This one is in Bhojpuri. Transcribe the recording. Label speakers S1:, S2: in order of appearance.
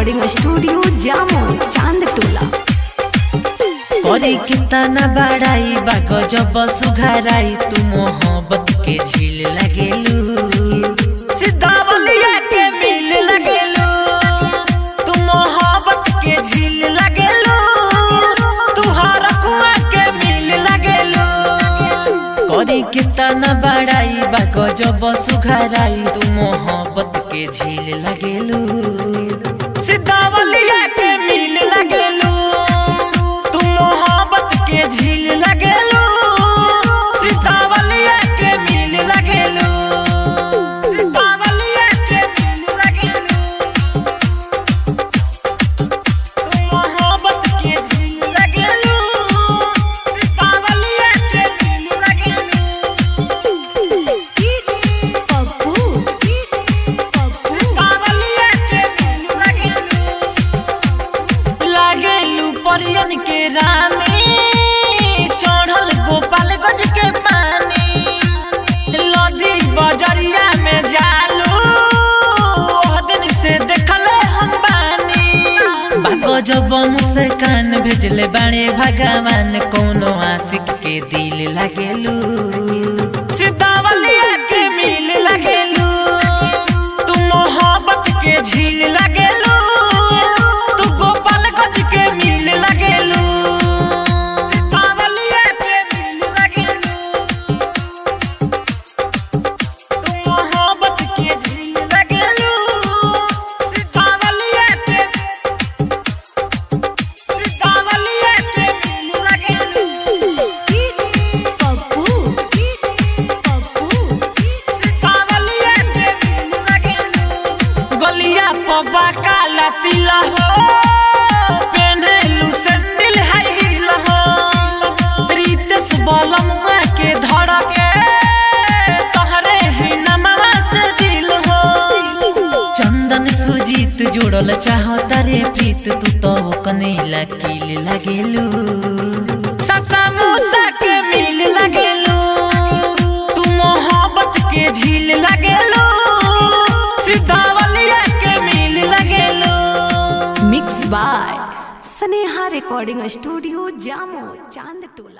S1: रिकॉर्डिंग स्टूडियो जामो चांद टोला
S2: करे कितना बड़ाई बा गजब सुघराई तू मोहब्बत के झील लगेलू सिद्धावलिया के मिल लगेलू तू मोहब्बत के झील लगेलू तू हर कुआ के मिल लगेलू करे कितना बड़ाई बा गजब सुघराई तू मोहब्बत के झील लगेलू सिद्धावलिया के मिल लगेलू तू मोहब्बत के झील लगेलू सीतावलिया के मिल लगेलू सीतावलिया के मिल लगेलू तू मोहब्बत के झील लगेलू सीतावलिया के मिल लगेलू
S1: पप्पू
S2: सीतावलिया के मिल लगेलू लागेलू परियन के रानी चढ़ल गोपालगंज के पानी लदी बजरिया में जालू ओह दिन से देखले हम बानी बाको जब मुझसे कान भेजले बाणे भगवान कोनो आशिक के दिल लगेलू सीतावलिया के मिल लगेलू तू मोहब्बत के झील लगेलू तू गोपालगंज के मिल लगेलू सीतावलिया के मिल लगेलू तू मोहब्बत के झील लगेलू सीतावलिया के सीतावलिया के मिल लगेलू
S1: पप्पू
S2: सीतावलिया के मिल लगेलू गलिया पबा काला तिला हो पेन्हेलू सैंडल हाई हील हो रितेश बलमुआ के धड़के तोहरे ही नमवा से दिल हो चंदन सुजीत जोड़ल चाहो तारे प्रीत तू तो कनेला किल लगेलू ससा मूसा के मिल लगेलू तू मोहब्बत के झील लगेलू सीतावलिया के मिल लगेलू
S1: mix by Sneha recording studio जामो चांद टोला